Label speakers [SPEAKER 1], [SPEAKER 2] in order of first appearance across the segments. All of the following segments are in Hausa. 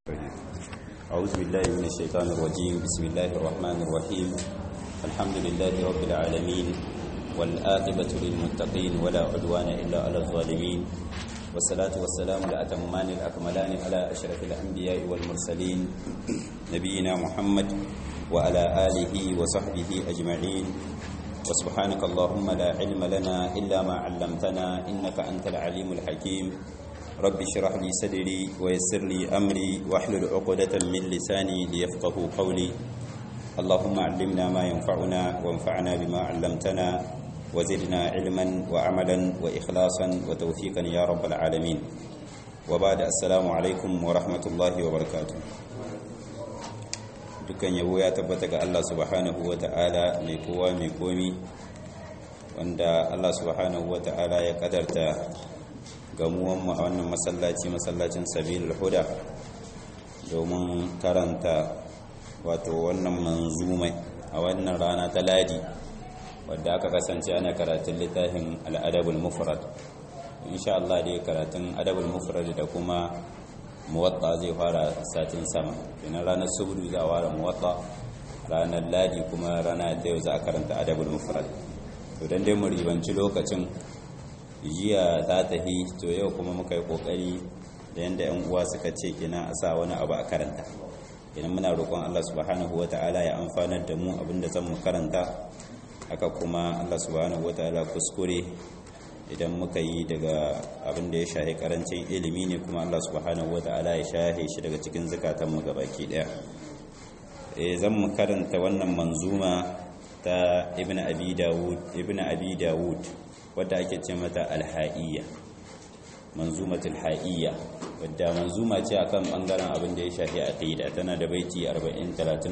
[SPEAKER 1] أعوذ بالله من الشيطان الرجيم بسم الله الرحمن الرحيم الحمد لله رب العالمين والآقبة للمتقين ولا عدوان إلا على الظالمين والصلاة والسلام الأتمان الأكملان على أشرف الأنبياء والمرسلين نبينا محمد وعلى آله وصحبه أجمعين وسبحانك اللهم لا علم لنا إلا ما علمتنا إنك أنت العليم الحكيم رب اشرح لي صدري ويسر لي أمري واحلل عقدة من لساني ليفقه قولي اللهم علمنا ما ينفعنا وانفعنا بما علمتنا وزدنا علما وعملا وإخلاصا وتوفيقا يا رب العالمين وبعد السلام عليكم ورحمة الله وبركاته dukkan yabo ya tabbata ga Allah subhanahu wa ta'ala mai kowa mai komi wanda Allah subhanahu wa ta'ala ya kadarta gamuwanmu a wannan masallaci masallacin sabilul huda domin karanta wato wannan manzumai a wannan rana ta ladi wadda aka kasance ana karatun littafin al'adabul mufrad insha Allah dai karatun adabul mufrad da kuma muwatta zai fara satin sama kenan ranar subudu za a fara muwatta ranar ladi kuma rana ta yau za a karanta adabul mufrad to dan dai mu ribanci lokacin jiya ta tahi to yau kuma muka yi kokari da yanda yan uwa suka ce kina a sa wani abu a karanta idan muna roƙon Allah subhanahu wata'ala ya amfanar da mu abinda zan mu karanta haka kuma Allah subhanahu wata'ala kuskure idan muka yi daga abin da ya shahi karancin ilimi ne kuma Allah subhanahu wata'ala ya shahe shi daga cikin zukatanmu gabaki daya eh zan mu karanta wannan manzuma ta ibnu abi dawud ibnu abi dawud wadda ake ce mata alha'iyya manzumatul ha'iyya wadda manzuma ce akan bangaren abin da ya shahi aqida tana da baiti 40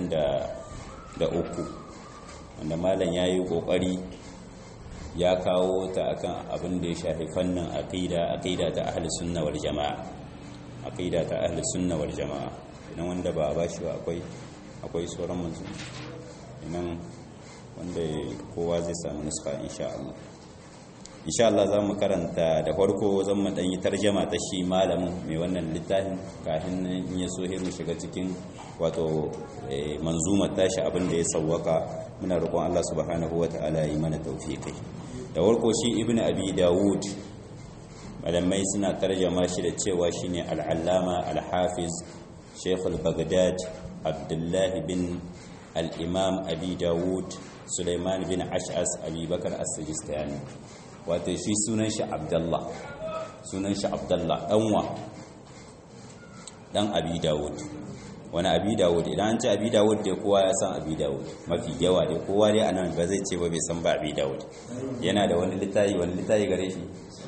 [SPEAKER 1] 33 wanda malam yayi kokari ya kawo ta akan abin da ya shafi fannin aqida aqida ta ahli sunna wal jamaa aqida ta ahli sunna wal jamaa idan wanda ba ba shi akwai akwai sauran manzo idan wanda kowa zai samu nuska insha Allah insha Allah za mu karanta da farko zan mu dan yi tarjama ta shi malamin mai wannan littafin kafin in ya so mu shiga cikin wato manzumar tashi abin da ya sawwaka muna roƙon Allah subhanahu wataala yi mana tawfiqi da warko shi ibn abi dawud malamai suna tarjama shi da cewa shine al-allama al-hafiz sheikh al-baghdad abdullahi bin al-imam abi dawud suleiman bin ash'as abi bakar as-sijistani wato shi sunan shi abdullah sunan shi abdullah danwa dan abi dawud wani abi dawud idan an ce abi dawud dai kowa ya san abi dawud mafi yawa dai kowa dai anan ba zai ce ba bai san ba abi dawud yana da wani littafi wani littafi gare shi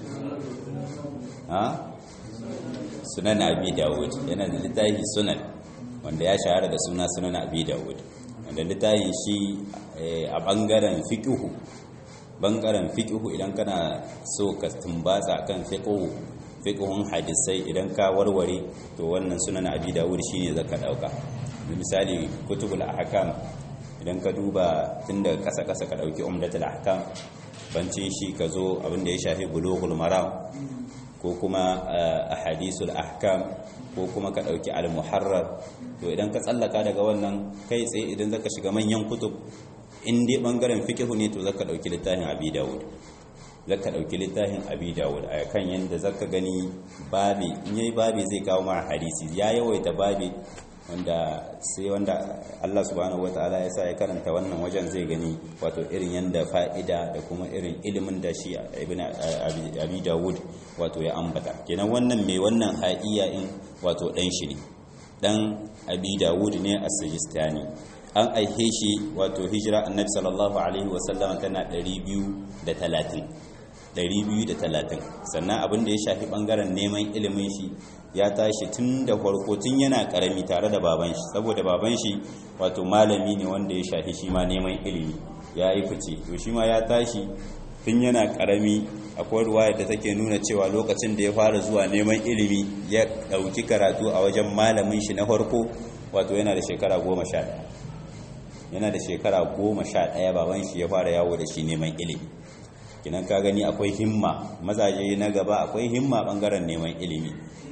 [SPEAKER 1] ha sunan abi dawud yana da littafi sunan wanda ya shahara da suna sunan abi dawud wanda littafin shi a bangaren fiqhu bangaren fiqhu idan kana so ka tumbatsa kan fiqhu fiqhun hadisai idan ka warware to wannan sunan abi dawud shine zaka dauka misali kutubul ahkam idan ka duba tunda kasa kasa ka dauki umdatul ahkam bancin shi ka zo abin da ya shafi bulughul maram ko kuma ahadisul ahkam ko kuma ka dauki al muharrar to idan ka tsallaka daga wannan kai tsaye idan zaka shiga manyan kutub in dai bangaren fiqhu ne to zaka dauki littafin abi dawud zaka dauki littafin abi dawud a kan yanda zaka gani babi in yayi babi zai kawo ma hadisi ya yawaita babi wanda sai wanda Allah subhanahu wataala ya sa ya karanta wannan wajen zai gani wato irin yanda fa'ida da kuma irin ilimin da shi ibn abi dawud wato ya ambata kenan wannan mai wannan ha'iya in wato dan shi ne dan abi dawud ne as-sijistani an aihe shi wato hijira annabi sallallahu alaihi wasallam tana 230 230 sannan abin da ya shafi bangaren neman ilimin shi ya tashi tun da farko tun yana karami tare da baban shi saboda baban shi wato malami ne wanda ya shafi shi ma neman ilimi ya yi fice to shi ma ya tashi tun yana karami akwai ruwaya da take nuna cewa lokacin da ya fara zuwa neman ilimi ya dauki karatu a wajen malamin shi na farko wato yana da shekara goma sha yana da shekara goma sha ɗaya baban shi ya fara yawo da shi neman ilimi kinan ka gani akwai himma mazaje na gaba akwai himma bangaren neman ilimi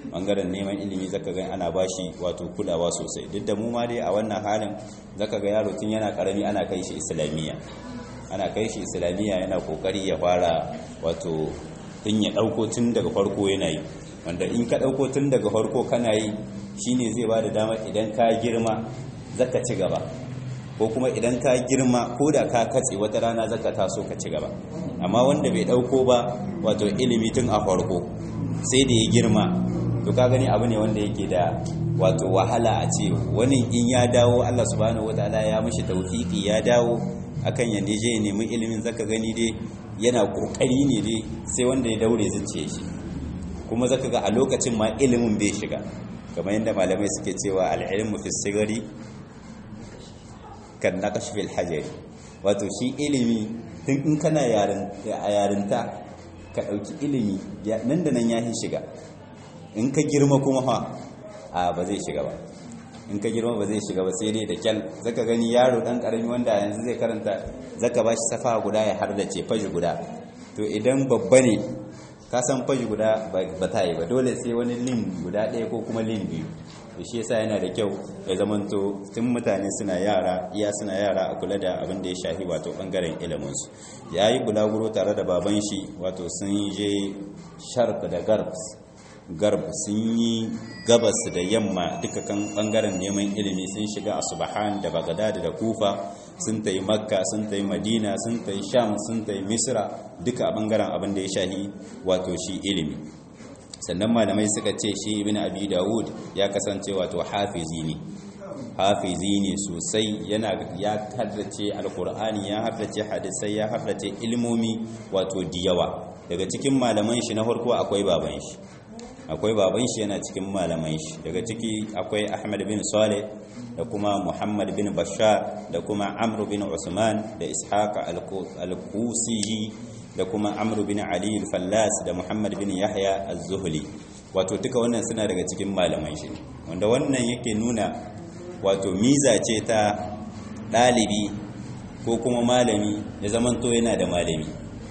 [SPEAKER 1] bangaren neman ilimi zaka ga ana bashi wato kulawa sosai duk da mu ma dai a wannan halin zaka ga yaro tun yana karami ana kai shi islamiyya ana kai shi islamiyya yana kokari ya fara wato tun ya dauko tun daga farko yana yi wanda in ka dauko tun daga farko kana yi shine zai bada dama idan ka girma zaka ci gaba ko kuma idan ka girma ko da ka katse wata rana zaka taso ka ci gaba amma wanda bai dauko ba wato ilimi tun a farko sai da ya girma to ka gani abu ne wanda yake da wato wahala a ce wani in ya dawo Allah subhanahu wataala ya mishi tawfiki ya dawo akan ya je ya nemi ilimin zaka gani dai yana kokari ne dai sai wanda ya daure zuciya shi kuma zaka ga a lokacin ma ilimin bai shiga kamar yadda malamai suke cewa al-ilmu fi sigari kan naqash fil hajari wato shi ilimi tun in kana a yarinta ka dauki ilimi nan da nan ya shiga in ka girma kuma fa a ba zai shiga ba in ka girma ba zai shiga ba sai dai da kyal zaka gani yaro dan karami wanda yanzu zai karanta zaka ba shi safa guda ya har da ce faji guda to idan babba ne ka san faji guda ba ta yi ba dole sai wani lin guda ɗaya ko kuma lin biyu to shi yasa yana da kyau ya zamanto tun mutane suna yara iya suna yara a kula da abin da ya shafi wato bangaren iliminsu ya yi bulaguro tare da baban shi wato sun je sharq da garbs garb sun yi gabas da yamma duka kan bangaren neman ilimi sun shiga asubahan da bagadad da kufa sun tayi makka sun tayi madina sun tayi sham sun tayi misra duka a bangaren abin da ya shahi wato shi ilimi sannan malamai suka ce shi ibn abi dawud ya kasance wato hafizi ne hafizi ne sosai yana ya haddace alkur'ani ya haddace hadisai ya haddace ilmomi wato diyawa daga cikin malaman shi na farko akwai baban shi akwai baban shi yana cikin malaman shi daga ciki akwai ahmad bin saleh da kuma muhammad bin bashar da kuma amr bin usman da ishaq al-kusi da kuma amr bin ali al-fallas da muhammad bin yahya az-zuhli wato duka wannan suna daga cikin malaman shi wanda wannan yake nuna wato miza ce ta ɗalibi ko kuma malami ya zamanto yana da malami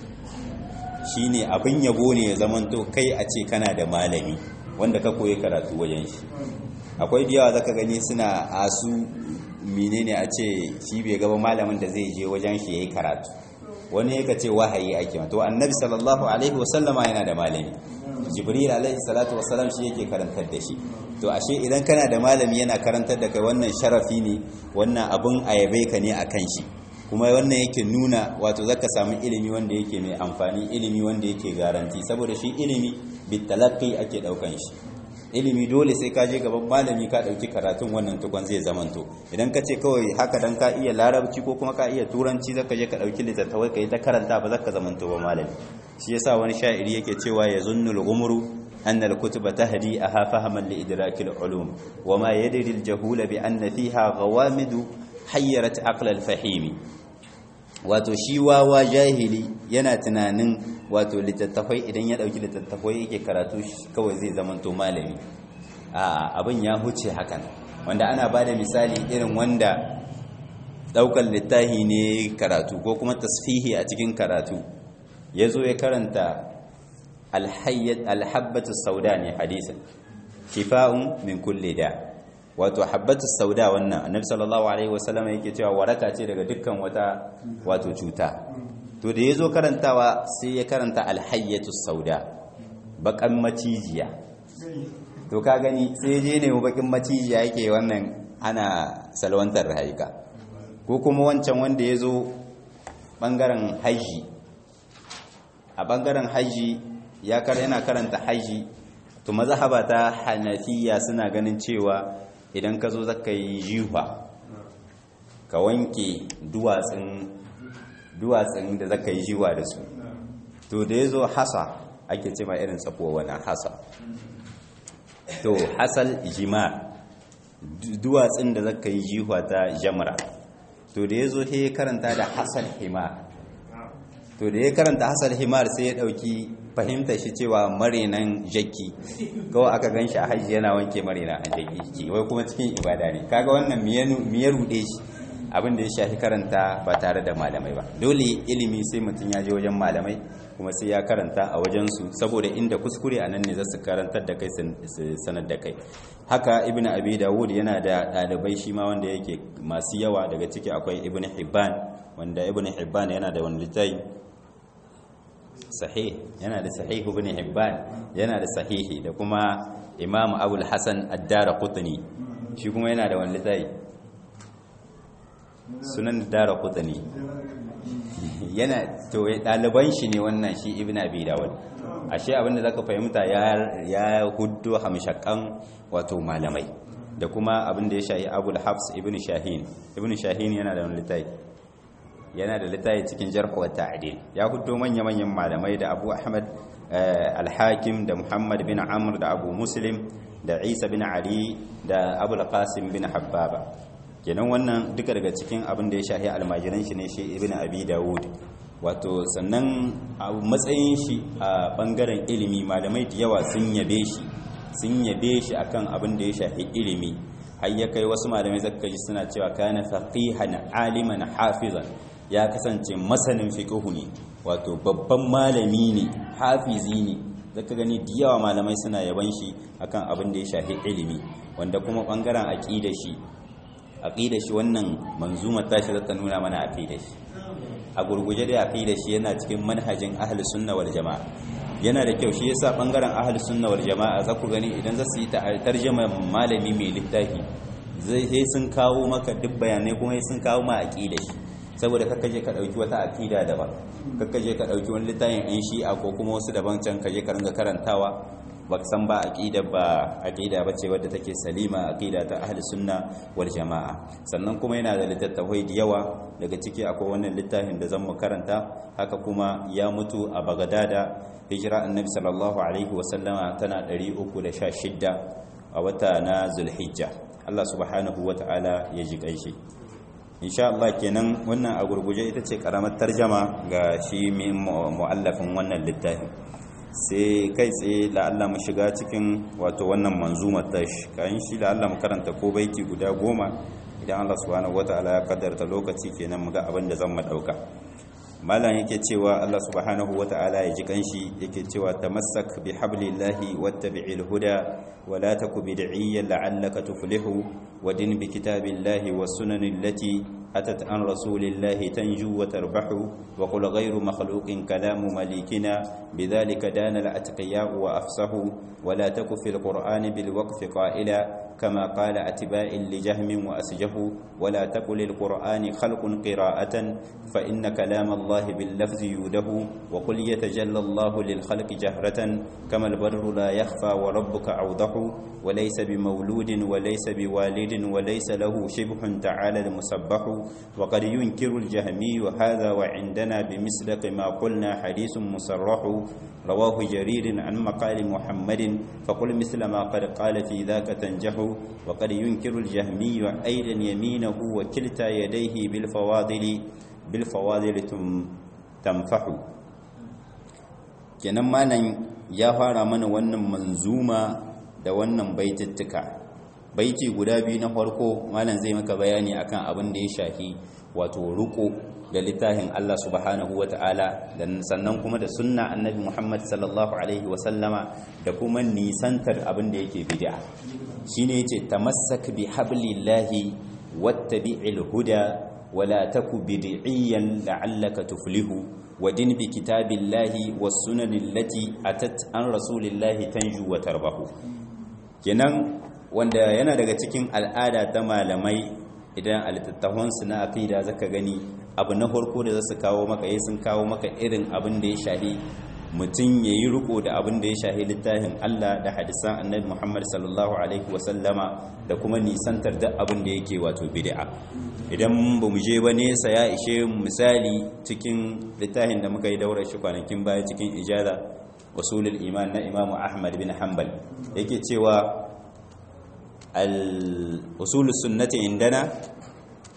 [SPEAKER 1] shine abin yabo ne ya zamanto kai a ce kana da malami wanda ka koyi karatu wajen shi akwai da yawa zaka gani suna asu menene a ce shi bai gaba malamin da zai je wajen shi yayi karatu wani yaka ce wahayi ake to annabi sallallahu alaihi wasallama yana da malami jibril alaihi salatu wasallam shi yake karantar da shi to ashe idan kana da malami yana karantar da kai wannan sharafi ne wannan abun ayabe ka ne akan shi kuma wannan yake nuna wato zaka samu ilimi wanda yake mai amfani ilimi wanda yake garanti saboda shi ilimi bitalaqi ake daukan shi ilimi dole sai ka je gaban malami ka dauki karatun wannan tukun zai zamanto idan ka ce kawai haka dan ka iya larabci ko kuma ka iya turanci zaka je ka dauki littattafai kai ta karanta ba zaka zamanto ba malami shi yasa wani sha'iri yake cewa yazunnul umru أن الكتب تهدي أها فهما لإدراك العلوم وما يدري الجهول بأن فيها غوامد حيرت عقل الفحيم wato shi wawa jahili yana tunanin wato littattafai idan ya dauki littattafai yake karatu kawai zai zamanto malami a abin ya huce hakan wanda ana ba da misali irin wanda daukar littafi ne karatu ko kuma tasfihi a cikin karatu ya zo ya karanta alhabbatu sauda ne hadisin shifa'un min kulli da wato habbatu sauda wannan annabi sallallahu alaihi wasallam yake cewa waraka ce daga dukkan wata wato cuta to da yazo karantawa sai ya karanta alhayyatu sauda bakan macijiya to ka gani sai je ne bakin macijiya yake wannan ana salwantar rayuka ko kuma wancan wanda yazo bangaren haji a bangaren haji ya yana karanta haji to mazhaba ta hanafiya suna ganin cewa idan ka zo zaka yi jiwa ka wanke duwatsun duwatsun da zaka yi jiwa da su to da ya zo hasa ake ce ma irin tsakowa wani hasa to hasal jima duwatsun da zaka yi jiwa ta jamra to da ya zo he karanta da hasal himar to da ya karanta hasal himar sai ya dauki fahimta shi cewa marinan jaki kawai aka gan shi a hajji yana wanke marinan a jaki wai kuma cikin ibada ne kaga wannan miya rude shi abin da ya shafi karanta ba tare da malamai ba dole ilimi sai mutum ya je wajen malamai kuma sai ya karanta a wajensu saboda inda kuskure a nan ne za su karantar da kai su sanar da kai haka ibn abi dawud yana da ɗalibai shi ma wanda yake masu yawa daga ciki akwai ibn hibban wanda ibn hibban yana da wani littafi sahih yana da sahih ibn hibban yana da sahihi da kuma imam abul hasan ad-dara qutni shi kuma yana da wani littafi sunan dara qutni yana to ɗaliban shi ne wannan shi ibn abi dawud ashe abinda zaka fahimta ya ya huddo hamshakan wato malamai da kuma abinda ya shahi abul hafs ibn shahin ibn shahin yana da wani littafi yana da littafi cikin jarh wa ta'dil ya huddo manya manyan malamai da abu ahmad al-hakim da muhammad bin amr da abu muslim da isa bin ali da abul qasim bin habbaba kenan wannan duka daga cikin abin da ya shahi almajiran shi ne shi ibn abi dawud wato sannan a matsayin shi a bangaren ilimi malamai da yawa sun yabe shi sun yabe shi akan abin da ya shahi ilimi har ya kai wasu malamai zaka ji suna cewa kana faqihan aliman hafizan ya kasance masanin fiqhu ne wato babban malami ne hafizi ne zaka gani da yawa malamai suna yaban shi akan abin da ya shahi ilimi wanda kuma bangaren aqida shi aqida shi wannan manzumar tashi zata nuna mana aqida shi a gurguje da aqida shi yana cikin manhajin ahlus sunna wal jamaa yana da kyau shi yasa bangaren ahlus sunna wal jamaa za ku gani idan za su yi tarjuma malami mai littafi zai sai sun kawo maka duk bayanai kuma sun kawo ma aqida shi saboda kakka je ka dauki wata aqida daban kakka je ka dauki wani littafin yan shi'a ko kuma wasu daban can ka je ka ringa karantawa ba san ba aqida ba aqida bace wadda take salima aqida ta ahli sunna wal jamaa sannan kuma yana da littattafai da yawa daga ciki akwai wannan littafin da zan mu karanta haka kuma ya mutu a Bagdada hijira annabi sallallahu alaihi wa sallama tana 316 a wata na Zulhijja Allah subhanahu wa ta'ala ya ji kanshi insha Allah kenan wannan a gurguje ita ce karamar tarjama ga shi mu'allafin wannan littafin sai kai tsaye la'alla mu shiga cikin wato wannan manzumar tashi kayan shi la'alla mu karanta ko baiti guda goma idan Allah subhanahu wata'ala ya kaddarta lokaci kenan mu ga abin da zan mu dauka malam yake cewa Allah subhanahu wata'ala ya ji kanshi yake cewa tamassak bi hablillahi wattabi'il huda wa la taku bid'iyyan la'allaka tuflihu wa din bi kitabillahi was sunanil lati أتت عن رسول الله تنجو وتربح وقل غير مخلوق كلام مليكنا بذلك دان الأتقياء وأفصحوا ولا تك في القرآن بالوقف قائلا كما قال أتباع لجهم وأسجفوا ولا تقل القرآن خلق قراءة فإن كلام الله باللفظ يوده وقل يتجلى الله للخلق جهرة كما البر لا يخفى وربك أوضح وليس بمولود وليس بوالد وليس له شبه تعالى المسبح وقد ينكر الجهمي هذا وعندنا بمسلق ما قلنا حديث مصرح رواه جرير عن مقال محمد فقل مثل ما قد قال في ذاك تنجح وقد ينكر الجهمي أيضا يمينه وكلتا يديه بالفواضل بالفواضل تنفح kenan malam ya fara mana wannan manzuma da wannan baitittuka baiti guda biyu na farko malam zai maka bayani akan abin da ya shafi wato ruko da littafin Allah subhanahu wata'ala da sannan kuma da sunna annabi Muhammad sallallahu alaihi wasallama da kuma nisantar abin da yake bid'a shine yace tamassak bi hablillahi wattabi'il huda wala taku bid'iyan la'allaka tuflihu wadin bi kitabillahi was sunanil lati atat an rasulillahi tanju wa tarbahu kenan wanda yana daga cikin al'ada ta malamai idan alittattafansu na aqida zaka gani abu na farko da zasu kawo maka yayin sun kawo maka irin abin da ya shahi mutum yayi riko da abin da ya shahi littafin Allah da hadisan Annabi Muhammad sallallahu alaihi wasallama da kuma nisantar da abin da yake wato bid'a idan ba mu je ba nesa ya ishe misali cikin littafin da muka yi daura shi kwanakin baya cikin ijada usulul iman na Imam Ahmad bin Hanbal yake cewa الأصول السنة عندنا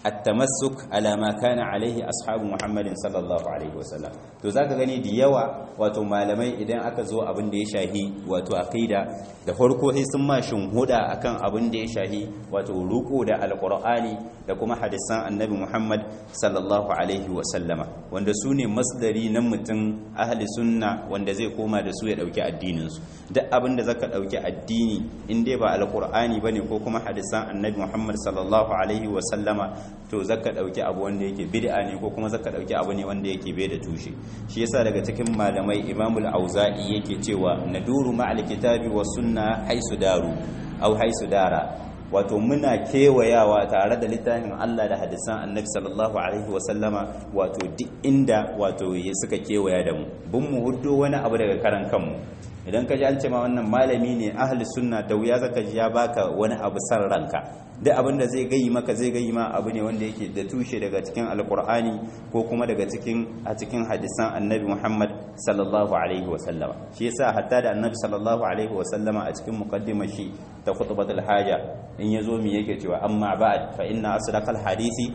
[SPEAKER 1] at-tamassuk ala ma kana alaihi ashabu muhammadin sallallahu alaihi wasallam to zaka gani da yawa wato malamai idan aka zo abin da ya shahi wato aqida da farko sai sun ma huda akan abin da ya shahi wato ruko da alqur'ani da kuma hadisan annabi muhammad sallallahu alaihi wasallama wanda su ne masdari na mutum ahli sunna wanda zai koma da su ya dauki addinin su duk abin da zaka dauki addini in dai ba alqur'ani bane ko kuma hadisan annabi muhammad sallallahu alaihi wasallama to zaka dauki abu wanda yake bid'a ne ko kuma zaka dauki abu ne wanda yake bai da tushe shi yasa daga cikin malamai imamul auza'i yake cewa naduru ma'al kitabi was sunna haisu daru au haisu dara wato muna kewayawa tare da littafin Allah da hadisan annabi sallallahu alaihi wasallama wato duk inda wato ya suka kewaya da mu bin mu huddo wani abu daga karan kanmu idan ka ji an ce ma wannan malami ne ahli sunna da wuya zaka ji ya baka wani abu san ranka duk abin da zai gayi maka zai gayi ma abu ne wanda yake da tushe daga cikin alkur'ani ko kuma daga cikin a cikin hadisan annabi muhammad sallallahu alaihi wasallama shi yasa hatta da annabi sallallahu alaihi wasallama a cikin muqaddimar shi ta khutbatul haja in yazo mi yake cewa amma ba'd fa inna asdaqal hadisi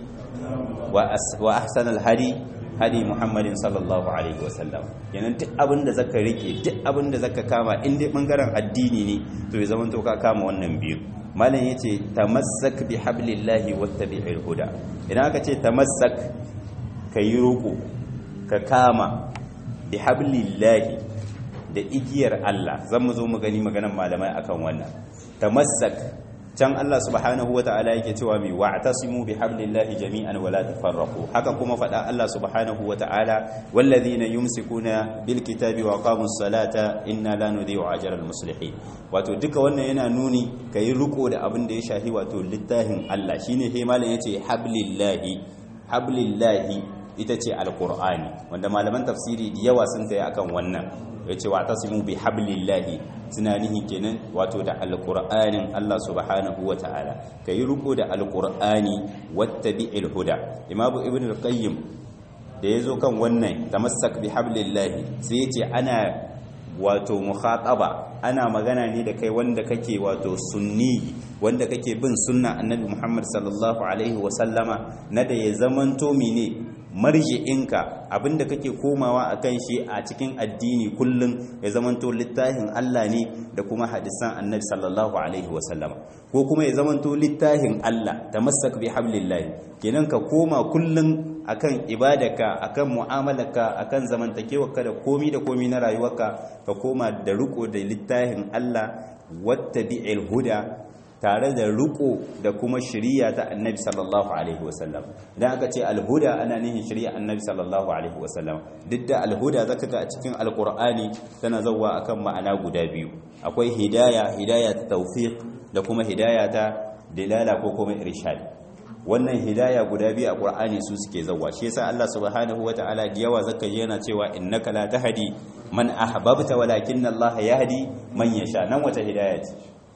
[SPEAKER 1] wa ahsanal hadi hadi muhammadin sallallahu alaihi wasallam kenan duk abin da zaka rike duk abin da zaka kama in dai bangaren addini ne to ya zama to ka kama wannan biyu malam yace tamassak bi hablillahi wattabi'il huda idan aka ce tamassak kayi ruku ka kama bi hablillahi da igiyar Allah zan mu zo mu gani maganar malamai akan wannan tamassak can Allah subhanahu wa ta'ala yake cewa mai wa'tasimu bi hablillahi jami'an wala tafarraqu haka kuma faɗa Allah subhanahu wa ta'ala wallazina yumsikuna bil kitabi wa qamus salata inna la nudhi'u ajra al muslihin wato duka wannan yana nuni kai riko da abin da ya shahi wato littafin Allah shine he malam yace hablillahi hablillahi ita ce alqur'ani wanda malaman tafsiri da yawa sun tayi akan wannan yace wa'tasimu bi hablillahi suna nihi kenan wato da alƙur'anin Allah subhanahu wa ta'ala ka yi riko da alƙur'ani wattabi'il huda imamu ibn al-qayyim da ya zo kan wannan tamassak bi hablillahi sai ya ce ana wato mukhataba ana magana ne da kai wanda kake wato sunni wanda kake bin sunna annabi Muhammad sallallahu alaihi wa sallama na da ya zamanto mene marji'inka abinda kake komawa akan shi a cikin addini kullum ya zamanto littafin Allah ne da kuma hadisan annabi sallallahu alaihi wasallama ko kuma ya zamanto littafin Allah tamassak bi hablillah kenan ka koma kullum akan ibadaka akan mu'amalarka akan zamantakewarka da komi da komi na rayuwarka ka koma da riko da littafin Allah wattabi'il huda tare da riko da kuma shiriya ta annabi sallallahu alaihi wasallam idan aka ce alhuda ana nihin shiriya annabi sallallahu alaihi wasallam duk da alhuda zaka ga a cikin alqur'ani tana zawwa akan ma'ana guda biyu akwai hidaya hidaya ta tawfiq da kuma hidaya ta dilala ko kuma irshad wannan hidaya guda biyu a qur'ani su suke zawwa shi yasa Allah subhanahu wataala da yawa zaka ji yana cewa innaka la tahdi man ahbabta walakinna Allah yahdi man yasha nan wata hidaya ce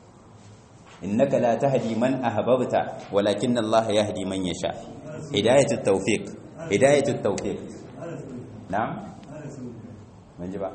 [SPEAKER 1] innaka la tahdi man ahbabta walakinna Allah yahdi man yasha hidayatut tawfiq hidayatut tawfiq na'am ban ji ba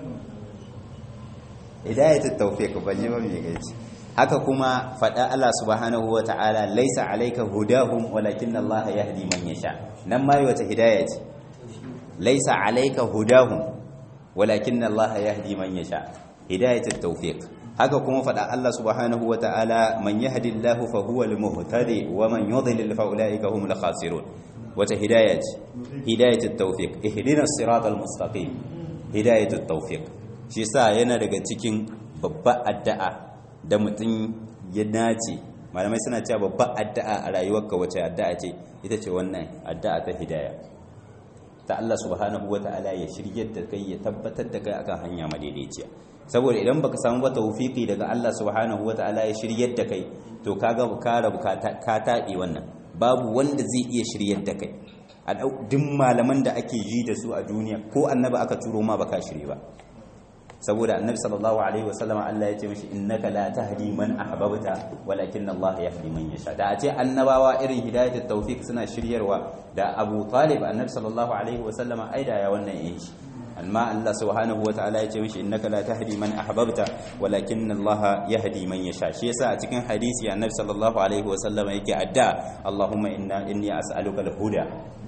[SPEAKER 1] hidayatut tawfiq ban ji ba me gaci haka kuma fada Allah subhanahu wata'ala laysa alayka hudahum walakinna Allah yahdi man yasha nan ma wata hidaya ce laysa alayka hudahum walakinna Allah yahdi man yasha hidayatut tawfiq haka kuma faɗa Allah subhanahu wa ta'ala man yahdillahu fa huwa al-muhtadi wa man yudlil fa ulaika humul khasirun wata hidayat hidayatut tawfiq ihdinas siratal mustaqim hidayatut tawfiq shi sa yana daga cikin babbar addu'a da mutum ya nace malamai suna cewa babbar addu'a a rayuwarka wace addu'a ce ita ce wannan addu'a ta hidaya ta Allah subhanahu wa ta'ala ya shiryar da kai ya tabbatar da kai akan hanya madaidaiciya saboda idan baka samu ba tawfiki daga Allah subhanahu wataala ya shiryar da kai to kaga ka rabu ka taɓe wannan babu wanda zai iya shiryar da kai a duk malaman da ake ji da su a duniya ko annabi aka turo ma baka shirye ba saboda annabi sallallahu alaihi wasallam Allah ya ce mishi innaka la tahdi man ahbabta walakin Allah yahdi man yasha da a ce annabawa irin hidayatul tawfiq suna shiryarwa da Abu Talib annabi sallallahu alaihi wasallam aida ya wannan yin shi amma Allah subhanahu wataala ya ce mishi innaka la tahdi man ahbabta walakin Allah yahdi man yasha shi yasa a cikin hadisi annabi sallallahu alaihi wasallam yake adda Allahumma inna inni as'aluka al-huda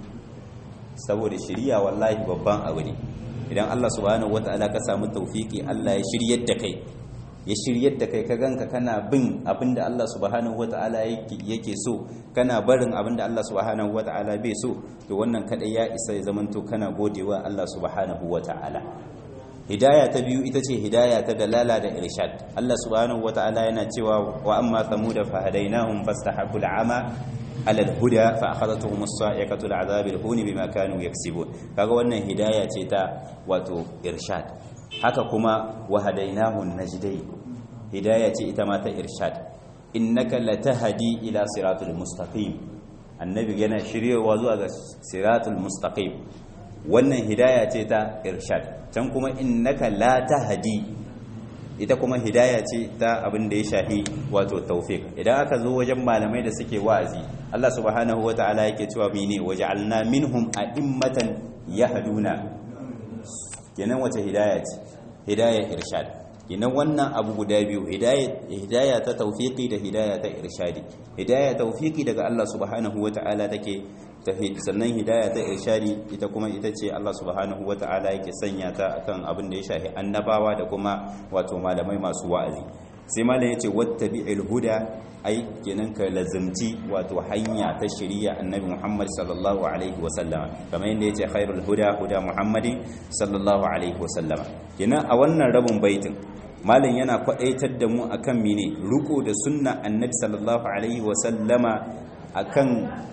[SPEAKER 1] saboda shiriya wallahi babban abu ne idan Allah subhanahu wataala ka samu tawfiki Allah ya shiryar da kai ya shiryar da kai ka ganka kana bin abinda Allah subhanahu wata'ala yake so kana barin abinda Allah subhanahu wata'ala bai so to wannan kadai ya isa ya zamanto kana godewa Allah subhanahu wata'ala hidaya ta biyu ita ce hidaya ta dalala da irshad Allah subhanahu wata'ala yana cewa wa amma thamuda fa hadainahum fastahabbu al'ama ala al-huda fa akhadathum as-sa'iqatu al-'adhab al-hun bima kanu yaksibun kaga wannan hidaya ce ta wato irshad haka kuma wahadainahu najdai hidaya ce ita ma ta irshad innaka latahdi ila siratul mustaqim annabi yana shiryewa zuwa ga siratul mustaqim wannan hidaya ce ta irshad can kuma innaka la tahdi ita kuma hidaya ce ta abin da ya shahi wato tawfiq idan aka zo wajen malamai da suke wa'azi Allah subhanahu wataala yake cewa mene waja'alna minhum a'immatan yahduna kenan wace hidaya ce hidaya irshad kenan wannan abu guda biyu hidaya ta tawfiqi da hidaya ta irshadi hidaya tawfiqi daga Allah subhanahu wata'ala take sannan hidaya ta irshadi ita kuma ita ce Allah subhanahu wata'ala yake sanya ta akan abin da ya shafi annabawa da kuma wato malamai masu wa'azi sai malam yace wattabi'il huda ai kenan ka lazimci wato hanya ta shari'a annabi Muhammad sallallahu alaihi wa sallama kamar yadda yace khairul huda huda Muhammadin sallallahu alaihi wa sallama kenan a wannan rabin baitin malam yana kwadaitar da mu akan mene ruko da sunna annabi sallallahu alaihi wa sallama akan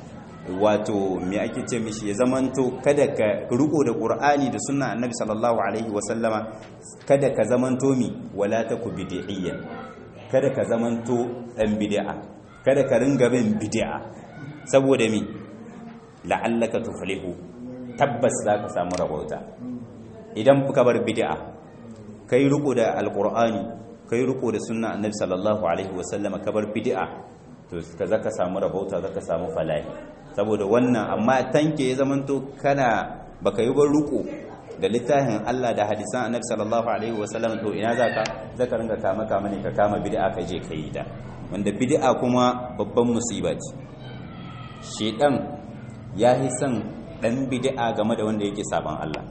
[SPEAKER 1] wato me ake ce mishi ya zamanto kada ka ruko da qur'ani da sunna annabi sallallahu alaihi wa sallama kada ka zamanto mi wala taku bid'iyyan kada ka zamanto dan bid'a kada ka ringa bin bid'a saboda mi la'allaka tuflihu tabbas zaka samu rabauta idan ka bar bid'a kai riko da alqur'ani kai riko da sunna annabi sallallahu alaihi wasallama ka bar bid'a to ka zaka samu rabauta zaka samu falahi saboda wannan amma tanke ya zamanto kana baka yi bar riko da littafin Allah da hadisan annabi sallallahu alaihi wasallam to ina zaka zaka ringa kama kama ne ka kama bid'a ka je kai ta wanda bid'a kuma babban musiba ce shedan ya yi son dan bid'a game da wanda yake saban Allah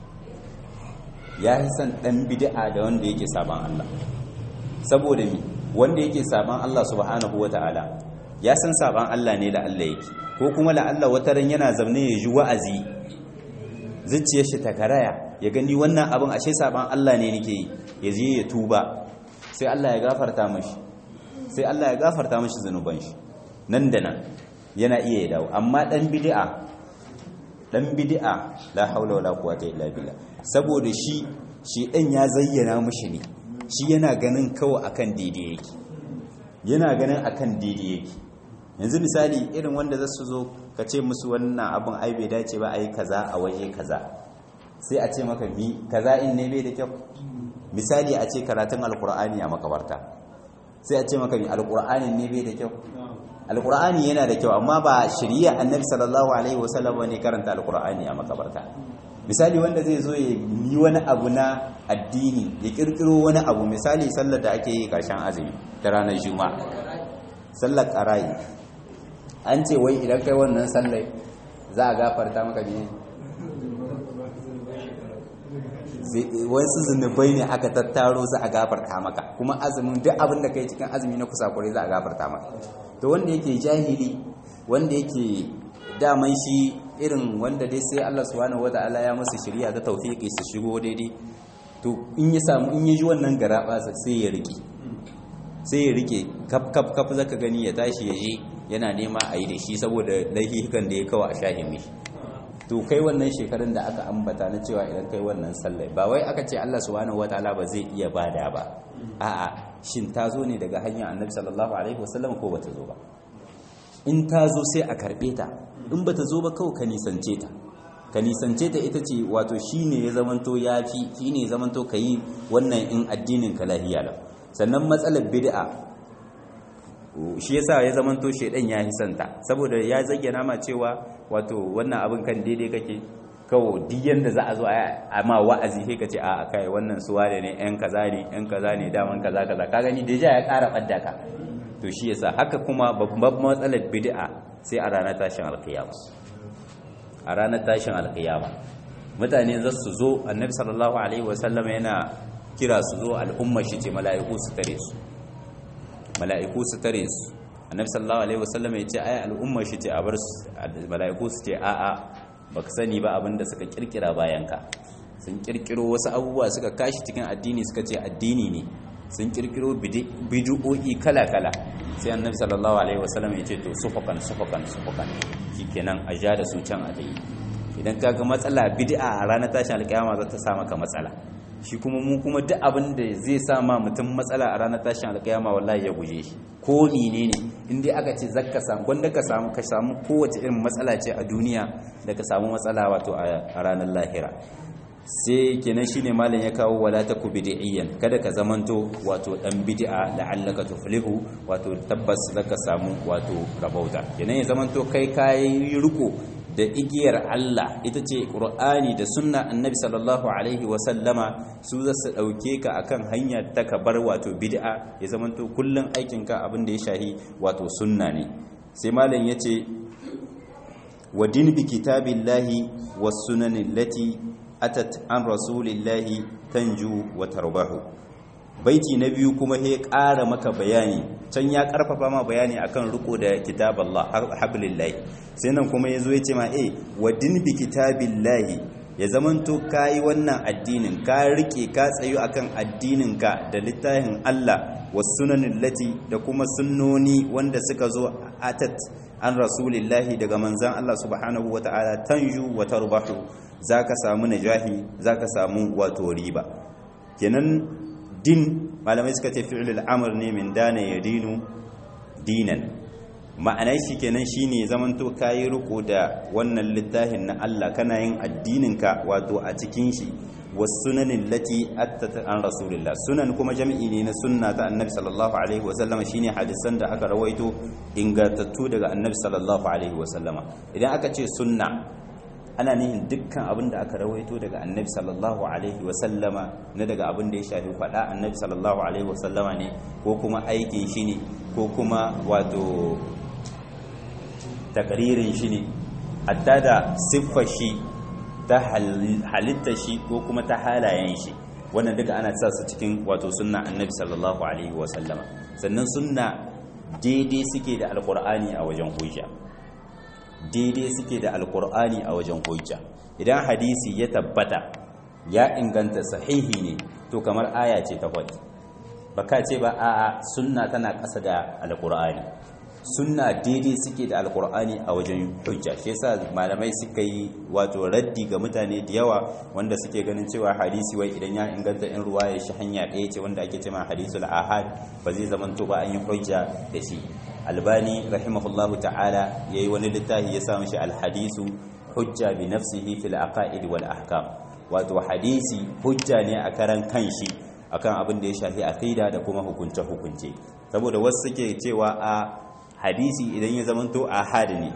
[SPEAKER 1] ya yi son dan bid'a da wanda yake saban Allah saboda mi wanda yake saban Allah subhanahu wataala ya san saban Allah ne da Allah yake ko kuma la Allah wataran yana zaune ya ji wa'azi zuciyar shi ta karaya ya gani wannan abin ashe saban Allah ne nake yi ya je ya tuba sai Allah ya gafarta mashi sai Allah ya gafarta mashi zanuban shi nan da nan yana iya ya dawo amma dan bid'a dan bid'a la haula wala quwwata illa billah saboda shi shi dan ya zayyana mashi ne shi yana ganin kawai akan daidai yake yana ganin akan daidai yake yanzu misali irin wanda za su zo ka ce musu wannan abin ai bai dace ba a yi kaza a waje kaza sai a ce maka mi kaza in ne bai da kyau misali a ce karatun alkur'ani a makabarta sai a ce maka mi alkur'ani ne bai da kyau alkur'ani yana da kyau amma ba shari'a annabi sallallahu alaihi wasallam ne karanta alkur'ani a makabarta misali wanda zai zo ya yi wani abu na addini ya kirkiro wani abu misali sallar da ake yi karshen azumi ta ranar juma'a sallar ƙara'i an ce wai idan kai wannan sallai za a gafarta maka ne wasu zunubai ne aka tattaro za a gafarta maka kuma azumin duk abin da kai cikin azumi na kusakurai za a gafarta maka to wanda yake jahili wanda yake daman shi irin wanda dai sai Allah subhanahu wata'ala ya musu shari'a ta tawfiki su shigo daidai to in ya samu in ya ji wannan garaba sai ya rike sai ya rike kaf kaf kaf zaka gani ya tashi ya je yana nema a yi da shi saboda laifikan da ya kawo a shahin mishi to kai wannan shekarun da aka ambata na cewa idan kai wannan sallai ba wai aka ce Allah subhanahu wataala ba zai iya bada ba a'a shin ta zo ne daga hanyar annabi sallallahu alaihi wasallam ko bata zo ba in ta zo sai a karbe ta in bata zo ba kawai ka nisance ta ka nisance ta ita ce wato shine ya zamanto yafi shine ya zamanto kayi wannan in addinin ka lahiya lau sannan matsalar bid'a shi yasa ya zamanto shedan ya hisanta saboda ya zayyana ma cewa wato wannan abin kan daidai kake
[SPEAKER 2] kawo duk yanda za a zo a ma wa'azi sai ka ce a kai wannan suwa da ne yan kaza ne yan kaza ne daman kaza kaza ka gani deja ya ƙara ɓadda ka to shi yasa haka kuma babban matsalar bid'a sai a ranar tashin alkiyama a ranar tashin alkiyama mutane za su zo annabi sallallahu alaihi wasallam yana kira su zo al'umma shi ce mala'iku su tare su mala'iku su tare su annabi sallallahu alaihi wasallam ya ce ai al'umma shi ce a bar mala'iku su ce a'a baka sani ba abinda suka kirkira bayan ka sun kirkiro wasu abubuwa suka kashi cikin addini suka ce addini ne sun kirkiro bid'o'i kala-kala sai annabi sallallahu alaihi wasallam ya ce to sufakan sufakan sufakan shikenan a ja da su can a dai idan kaga matsala bid'a a ranar tashin alkiyama za ta sa maka matsala shi kuma mu kuma duk abin da zai sa ma mutum matsala a ranar tashin alkiyama wallahi ya guje shi ko menene in dai aka ce zakka samu gwanda ka samu ka samu kowace irin matsala ce a duniya da ka samu matsala wato a ranar lahira sai kenan shine malam ya kawo wala taku bid'iyyan kada ka zamanto wato dan bid'a la'allaka tuflihu wato tabbas zaka samu wato rabauta kenan ya zamanto kai kai riko da igiyar Allah ita ce Qur'ani da sunna Annabi sallallahu alaihi wa sallama su za su dauke ka akan hanya ta ka bar wato bid'a ya zamanto kullun aikin ka abin da ya shahi wato sunna ne sai malam yace wa din bi kitabillahi was sunani allati atat an rasulillahi tanju wa tarbahu baiti na biyu kuma he ƙara maka bayani can ya ƙarfafa ma bayani akan riko da kitaballah hablillahi sai nan kuma yazo yace ma eh wa din bi kitabillahi ya zamanto kai wannan addinin ka rike ka tsayu akan addinin ka da littafin Allah was sunanin lati da kuma sunnoni wanda suka zo atat an rasulillahi daga manzan Allah subhanahu wata'ala tanju wa tarbahu za ka samu najahi za ka samu wato riba kenan din malamai suka ce fi'il al'amur ne min dana ya dinu dinan ma'anai shi kenan shine zamanto kayi riko da wannan littafin na Allah kana yin addininka wato a cikin shi wasunanin lati attata an rasulillah sunan kuma jami'i ne na sunna ta annabi sallallahu alaihi wasallama shine hadisan da aka rawaito ingantattu daga annabi sallallahu alaihi wasallama idan aka ce sunna ana nihin dukkan abin da aka rawaito daga annabi sallallahu alaihi wasallama na daga abin da ya shafi faɗa annabi sallallahu alaihi wasallama ne ko kuma aikin shi ne ko kuma wato takaririn shi ne hatta da siffar shi ta halitta shi ko kuma ta halayen shi wannan duka ana sa su cikin wato sunna annabi sallallahu alaihi wasallama sannan sunna daidai suke da alkur'ani a wajen hujja daidai suke da alkur'ani a wajen hujja idan hadisi ya tabbata ya inganta sahihi ne to kamar aya ce ta kwadi baka ce ba a'a sunna tana ƙasa da alkur'ani sunna daidai suke da alkur'ani a wajen hujja shi yasa malamai suka yi wato raddi ga mutane da yawa wanda suke ganin cewa hadisi wai idan ya inganta in ruwa ya shi hanya ɗaya ce wanda ake cewa hadisul ahad ba zai zamanto ba an yi hujja da shi albani rahimahullahu ta'ala yayi wani littafi ya sa mishi alhadisu hujja bi nafsihi fil aqaid wal ahkam wato hadisi hujja ne a karan kanshi akan abin da ya shafi aqida da kuma hukunce hukunce saboda wasu suke cewa a hadisi idan ya zamanto ahad ne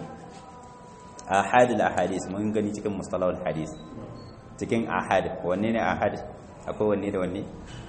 [SPEAKER 2] ahad al ahadis mun gani cikin mustalahul hadis cikin ahad wanne ne ahad akwai wanne da wanne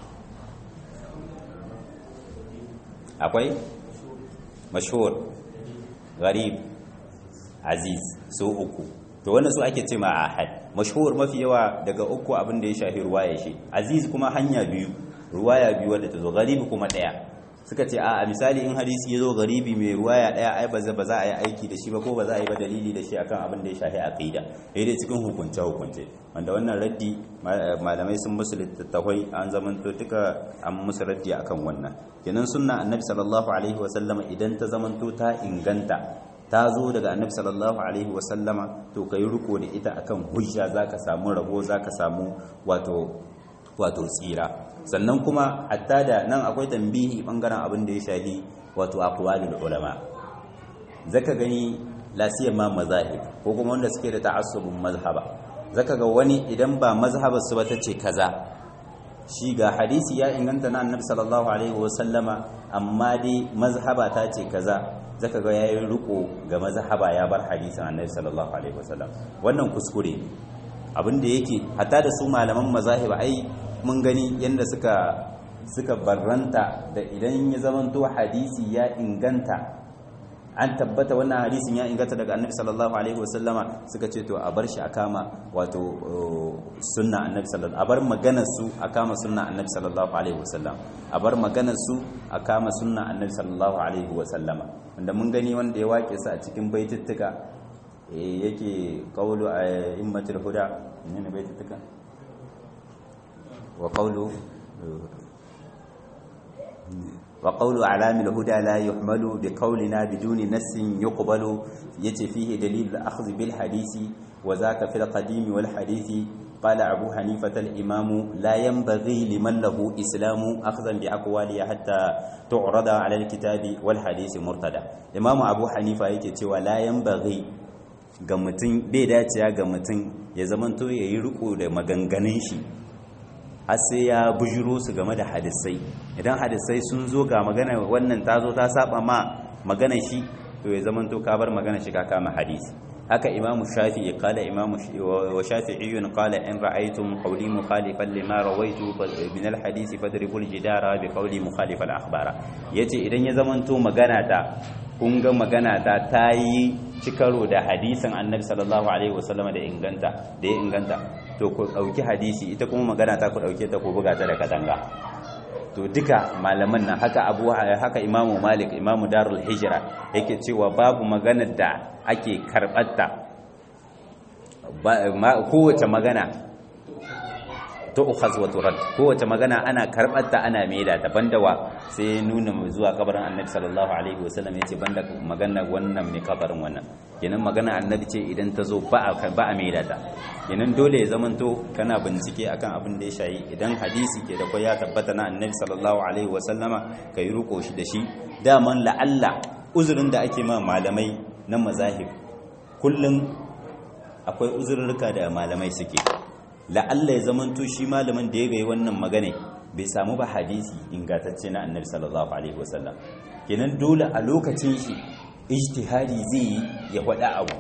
[SPEAKER 2] akwai mashhur gharib aziz su uku to wannan su ake ce ma ahad mashhur mafi yawa daga uku abin da ya shafi ruwaya shi aziz kuma hanya biyu ruwaya biyu wadda ta zo gharib kuma daya suka ce a misali in hadisi ya zo garibi mai ruwaya daya ai ba za a yi aiki da shi ba ko ba za a yi ba dalili da shi akan abin da ya shafi aqida dai cikin hukunce hukunce wanda wannan raddi malamai sun musu littattafai an zamanto duka an musu raddi akan wannan kenan sunna annabi sallallahu alaihi wa sallama idan ta zamanto ta inganta ta zo daga annabi sallallahu alaihi wa sallama to kai riko da ita akan hujja zaka samu rabo zaka samu wato wato tsira sannan kuma hatta da nan akwai tambihi bangaren abin da ya shahi wato aqwalul ulama zaka gani lasiyar ma mazahib ko kuma wanda suke da ta'assubun mazhaba zaka ga wani idan ba mazhabar su ba tace kaza shi ga hadisi ya inganta na annabi sallallahu alaihi wasallama amma dai mazhaba ta ce kaza zaka ga yayin riko ga mazhaba ya bar hadisin annabi sallallahu alaihi wasallam wannan kuskure abinda yake hatta da su malaman mazahib ai mun gani yanda suka suka barranta da idan ya zamanto hadisi ya inganta an tabbata wannan hadisin ya inganta daga annabi sallallahu alaihi wasallama suka ce to a bar shi a kama wato sunna annabi sallallahu a bar maganar su a kama sunna annabi sallallahu alaihi wasallam a bar maganar su a kama sunna annabi sallallahu alaihi wasallama wanda mun gani wanda ya wake su a cikin baitittuka yake qawlu a immatul huda ne baitittuka wa qawlu وقول أعلام الهدى لا يحمل بقولنا بدون نس يقبل يتي فيه دليل الأخذ بالحديث وذاك في القديم والحديث قال أبو حنيفة الإمام لا ينبغي لمن له إسلام أخذا بأقواله حتى تعرض على الكتاب والحديث مرتدى إمام أبو حنيفة يتي ولا ينبغي ga mutum bai dacewa ga mutum ya zamanto ya yi riko da maganganun shi har sai ya bujiro su game da hadisai idan hadisai sun zo ga magana wannan ta zo ta saba ma magana shi to ya zama to ka bar magana shi ka kama hadisi haka imam shafi'i qala imam wa shafi'i qala in ra'aytum qawli mukhalifan lima rawaitu min al-hadith fadribu al-jidara bi qawli mukhalif al-akhbara yace idan ya zama to magana ta kun ga magana ta tayi cikaro da hadisin annabi sallallahu alaihi wasallam da inganta da ya inganta to ku dauki hadisi ita kuma magana ta ku dauke ta ku buga ta da katanga to duka malaman nan haka abu haka imamu malik imamu darul hijra yake cewa babu maganar da ake karbatta kowace magana tu'khaz wa turad kowace magana ana karbatta ana maida ta banda wa sai nuna zuwa kabarin annabi sallallahu alaihi wasallam yace banda magana wannan mai kabarin wannan kenan magana annabi ce idan ta zo ba a ba a maida ta kenan dole ya zamanto kana bincike akan abin da ya shayi idan hadisi ke da kwai ya tabbata na annabi sallallahu alaihi wasallama kai ruko shi da shi daman la'alla uzurin da ake ma malamai na mazahib kullum akwai uzurruka da malamai suke la'alla ya zamanto shi malamin da ya gai wannan magana bai samu ba hadisi ingantacce na annabi sallallahu alaihi wasallam kenan dole a lokacin shi ijtihadi zai yi ya faɗa abu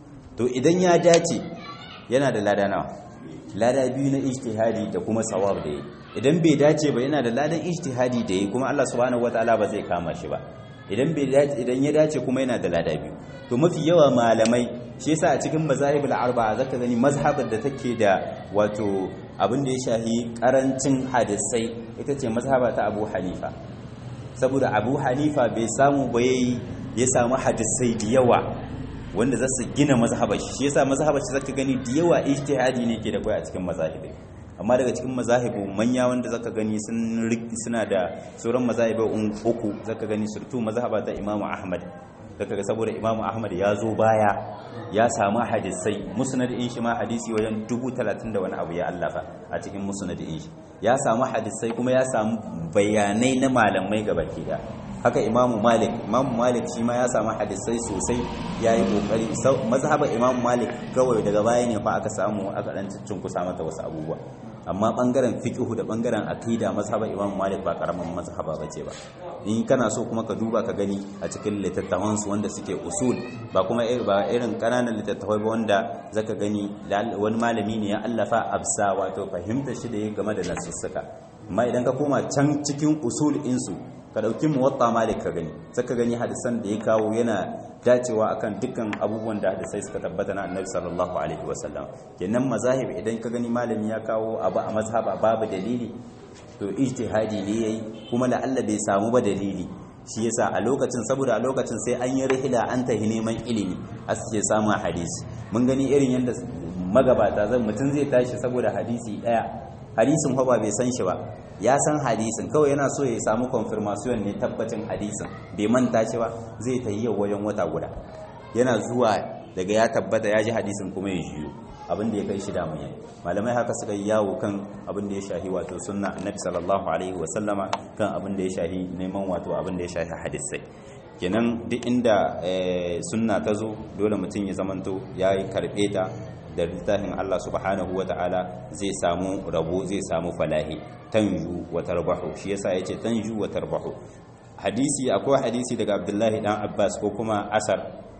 [SPEAKER 2] to idan ya dace yana da lada nawa lada biyu na ijtihadi da kuma sawab da yi idan bai dace ba yana da ladan ijtihadi da yi kuma Allah subhanahu wataala ba zai kama shi ba idan bai dace idan ya dace kuma yana da lada biyu to mafi yawa malamai shi yasa a cikin mazahibul arba'a zaka gani mazhabar da take da wato abin da ya shahi karancin hadisai ita ce mazhaba ta Abu Hanifa saboda Abu Hanifa bai samu ba yayi ya samu hadisai da yawa wanda za su gina mazhabar shi yasa mazhabar shi zaka gani da yawa ijtihadi ne ke da kai a cikin mazahibai amma daga cikin mazahibu manya wanda zaka gani sun suna da sauran mazahibai uku zaka gani surtu mazhaba ta Imam Ahmad zaka ga saboda Imam Ahmad ya zo baya ya samu hadisai musnad in shi ma hadisi wajen dubu talatin da wani abu ya allafa a cikin musnad in shi ya samu hadisai kuma ya samu bayanai na malamai gabaki da haka imamu malik imamu malik shi ma ya samu hadisai sosai ya yi kokari mazhabar imamu malik kawai daga baya ne fa aka samu aka dan kusa mata wasu abubuwa amma bangaren fiqhu da bangaren aqida mazhabar imamu malik ba karaman mazhaba bace ba in kana so kuma ka duba ka gani a cikin littattafan su wanda suke usul ba kuma ba irin kananan littattafai ba wanda zaka gani wani malami ne ya allafa absa wato fahimta shi da game da nasussuka amma idan ka koma can cikin usul insu ka dauki muwatta malik ka gani saka gani hadisan da ya kawo yana dacewa akan dukkan abubuwan da hadisai suka tabbata na annabi sallallahu alaihi wasallam kenan mazahib idan ka gani malami ya kawo abu a mazhaba babu dalili to ijtihadi ne yayi kuma la Allah bai samu ba dalili shi yasa a lokacin saboda a lokacin sai an yi rihila an tahi neman ilimi a suke samun hadisi mun gani irin yadda magabata zan mutum zai tashi saboda hadisi daya hadisin fa ba bai san shi ba ya san hadisin kawai yana so ya samu confirmation ne tabbacin hadisin bai manta shi ba zai ta yi yau wajen wata guda yana zuwa daga ya tabbata ya ji hadisin kuma ya jiyo abin da ya kai shi damun yayi malamai haka suka yi yawo kan abin da ya shahi wato sunna annabi sallallahu alaihi wasallama kan abin da ya shahi neman wato abin da ya shahi hadisai kenan duk inda sunna ta zo dole mutum ya zamanto ya yi karɓe ta da littafin Allah subhanahu wa ta'ala zai samu rabo zai samu falahi tanju wa tarbahu shi yasa yace tanju wa tarbahu hadisi akwai hadisi daga Abdullahi dan Abbas ko kuma asar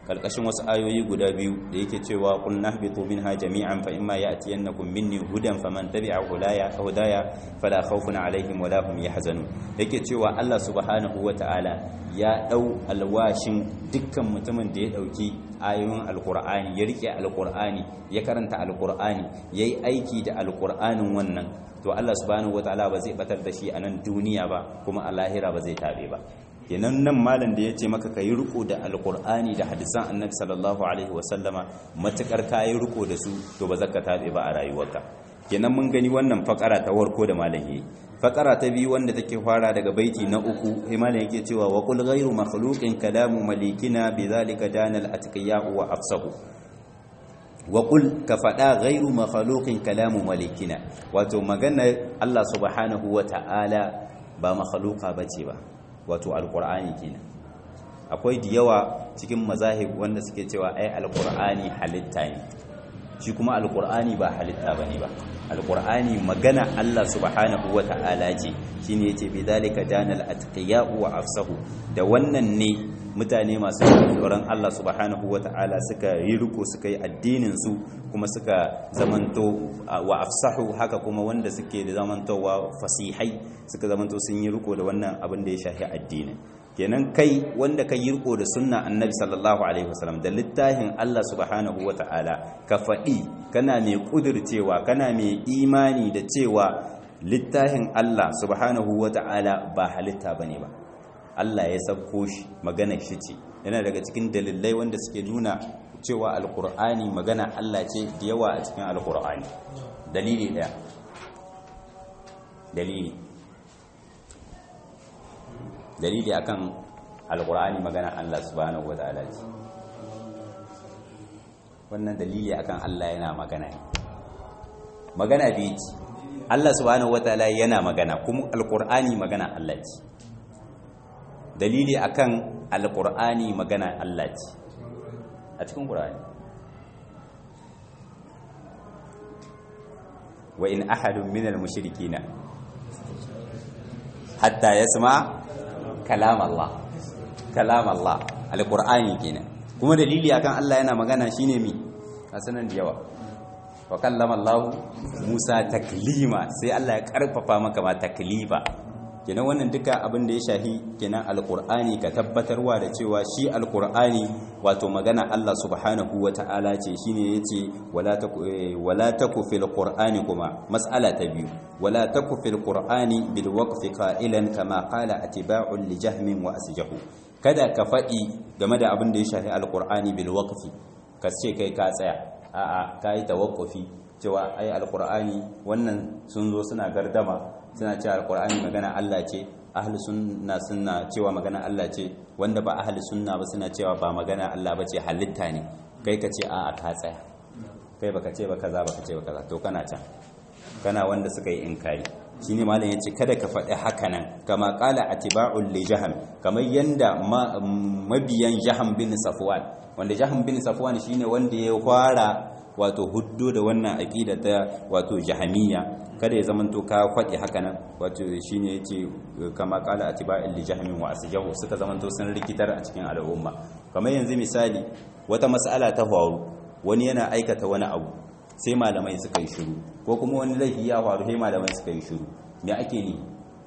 [SPEAKER 1] kalkashin wasu ayoyi guda biyu da yake cewa qul nahbitu minha jami'an fa imma ya'tiyannakum minni hudan faman tabi'a hudaya hudaya fala khawfun alaihim wala hum yahzanun yake cewa Allah subhanahu wata'ala ya dau alwashin dukkan mutumin da ya dauki ayoyin alqur'ani ya rike alqur'ani ya karanta alqur'ani yayi aiki da alqur'anin wannan to Allah subhanahu wata'ala ba zai batar da shi a nan duniya ba kuma a lahira ba zai tabe ba kenan nan malam da ya ce maka ka yi riko da alkur'ani da hadisan annabi sallallahu alaihi wasallama matukar ka yi riko da su to ba zaka tabe ba a rayuwarka kenan mun gani wannan fakara ta warko da malam yayi fakara ta biyu wanda take fara daga baiti na uku sai malam yake cewa wa qul ghayru makhluqin kalamu malikina bidhalika dana al-atqiya wa afsahu wa qul ka fada ghayru makhluqin kalamu malikina wato magana Allah subhanahu wa ta'ala ba makhluqa bace ba wato alkur'ani kenan akwai da yawa cikin mazahib wanda suke cewa ai alkur'ani halitta ne shi kuma alkur'ani ba halitta bane ba alkur'ani magana Allah subhanahu wata'ala ce shine yace bi zalika janal atqiya wa afsahu da wannan ne mutane masu tsoron Allah subhanahu wata'ala suka yi riko suka yi addinin su kuma suka zamanto wa afsahu haka kuma wanda suke da zamantowa fasihai suka zamanto sun yi riko da wannan abin da ya shafi addinin kenan kai wanda ka yi riko da sunna annabi sallallahu alaihi wasallam da littafin Allah subhanahu wata'ala ka faɗi kana mai kudircewa kana mai imani da cewa littafin Allah subhanahu wata'ala ba halitta bane ba Allah ya sabko shi magana shi ce yana daga cikin dalilai wanda suke nuna cewa alkur'ani magana Allah ce da yawa a cikin alkur'ani dalili daya dalili dalili akan alkur'ani magana Allah subhanahu wataala ce wannan dalili akan Allah yana magana magana biyu ce Allah subhanahu wataala yana magana kuma alkur'ani magana Allah ce dalili akan alkur'ani magana Allah ce a cikin qur'ani wa in ahadun minal mushrikina hatta yasma kalam Allah kalam Allah alqur'ani kenan kuma dalili akan Allah yana magana shine mi asanan da yawa wa kallama Allah Musa taklima sai Allah ya karfafa maka ma taklifa kenan wannan duka abin da ya shahi kenan alqur'ani ka tabbatarwa da cewa shi alqur'ani wato magana Allah subhanahu wata'ala ce shine yace wala taku wala taku fil qur'ani kuma mas'ala ta biyu wala taku fil qur'ani bil waqfi qailan kama qala atiba'un li jahmin wa asjahu kada ka faɗi game da abin da ya shafi alqur'ani bil waqfi ka ce kai ka tsaya a'a kai tawaqqufi cewa ai alqur'ani wannan sun zo suna gardama suna cewa alqur'ani magana Allah ce ahli sunna suna cewa magana Allah ce wanda ba ahli sunna ba suna cewa ba magana Allah ba ce halitta ne kai ka ce a'a ka tsaya kai baka ce ba kaza baka ce ba kaza to kana can kana wanda suka yi inkari shine malam yace kada ka faɗi haka nan kama qala atiba'ul li jaham kamar yanda mabiyan jaham bin safwan wanda jaham bin safwan shine wanda ya fara wato huddo da wannan aqida ta wato jahamiyya kada ya zamanto ka faɗi haka nan wato shine yace kama qala atiba'ul li jahmin wa asjahu suka zamanto sun rikitar a cikin al'umma kamar yanzu misali wata mas'ala ta faru wani yana aikata wani abu sai malamai suka yi shiru ko kuma wani laifi ya faru sai malamai suka yi shiru me ake ni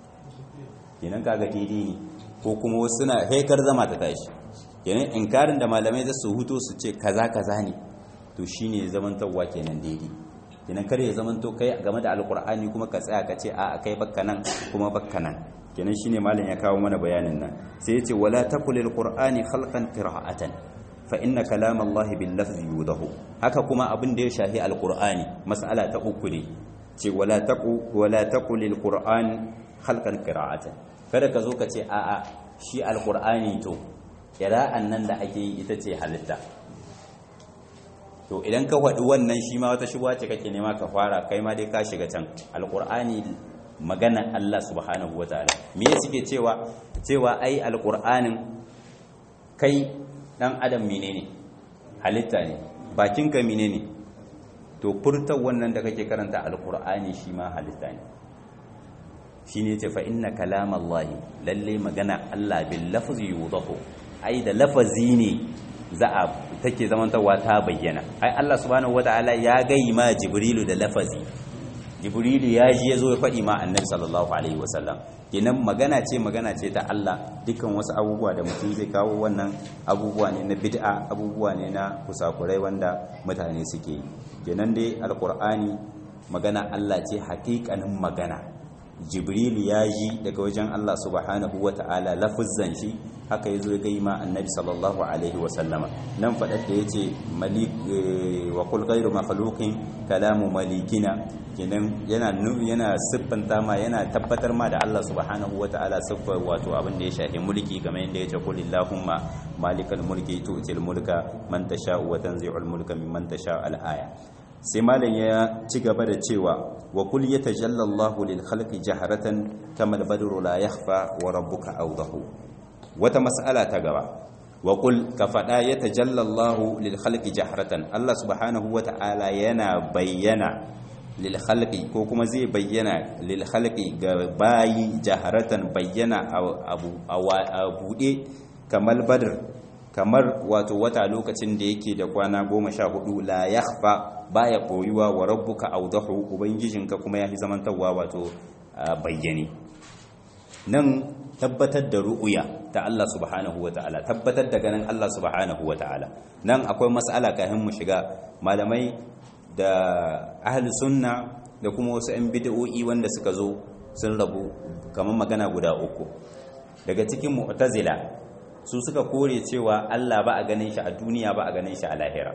[SPEAKER 1] kenan kaga daidai ne ko kuma wasu suna haikar zama ta tashi kenan inkarin da malamai za su huto su ce kaza kaza ne to shine zamantarwa kenan daidai kenan kare ya zamanto kai game da alkur'ani kuma ka tsaya ka ce a kai bakka nan kuma bakka nan kenan shine malam ya kawo mana bayanin nan sai ya ce wala taqulil qur'ani khalqan qira'atan fa inna kalam Allah bil lafzi yudahu haka kuma abin da ya shahi alqur'ani mas'ala ta uku ne ce wala taqu wala taqulil qur'an khalqan qira'atan kada ka zo ka ce a'a shi alqur'ani to qira'an nan da ake yi ita ce halitta to idan ka faɗi wannan shi ma wata shubuwa ce kake nema ka fara kai ma dai ka shiga can alqur'ani magana Allah subhanahu wataala me suke cewa cewa ai alqur'anin kai dan adam menene halitta ne bakinka menene to furtar wannan da kake karanta alqur'ani shi ma halitta ne shine ce fa inna kalamallahi lalle magana Allah bil lafzi yudahu ai da lafazi ne
[SPEAKER 2] za a take zamantawa ta bayyana ai Allah subhanahu wataala ya gai ma jibrilu da lafazi jibrilu ya ji ya zo ya faɗi ma annabi sallallahu alaihi wasallam kenan magana ce magana ce ta Allah dukkan wasu abubuwa da mutum zai kawo wannan abubuwa ne na bid'a abubuwa ne na kusakurai wanda mutane suke yi kenan dai alqur'ani magana Allah ce haƙiƙanin magana jibrilu ya ji daga wajen Allah subhanahu wata'ala lafuzzan shi haka yazo ya gai ma annabi sallallahu alaihi wasallama nan faɗar da yace malik wa qul ghayru makhluqin kalamu malikina kenan yana yana siffanta ma yana tabbatar ma da Allah subhanahu ta'ala siffar wato abin da ya shafi mulki kamar yadda yace qul illahumma malikal mulki tu'til mulka man tasha'u wa tanzi'ul mulka mimman tasha'u al-aya sai malam ya ci gaba da cewa wa kul yatajalla Allahu lil khalqi jaharatan kama al-badru la yakhfa wa rabbuka awdahu wata mas'ala ta gaba wa kul ka fada yatajalla Allahu lil khalqi jaharatan Allah subhanahu wata'ala yana bayyana lil khalqi ko kuma zai bayyana lil khalqi ga bayi jaharatan bayyana abu a bude kamar badr kamar wato wata lokacin da yake da kwana goma sha hudu la yakhfa baya koyuwa wa rabbuka awdahu ubangijinka kuma yafi zamantawa wato bayyane nan tabbatar da ru'uya ta Allah subhanahu wata'ala tabbatar da ganin Allah subhanahu wata'ala nan akwai mas'ala kafin mu shiga malamai da ahli sunna da kuma wasu 'yan bid'o'i wanda suka zo sun rabu kamar magana guda uku daga cikin mu'tazila su suka kore cewa Allah ba a ganin shi a duniya ba a ganin shi a lahira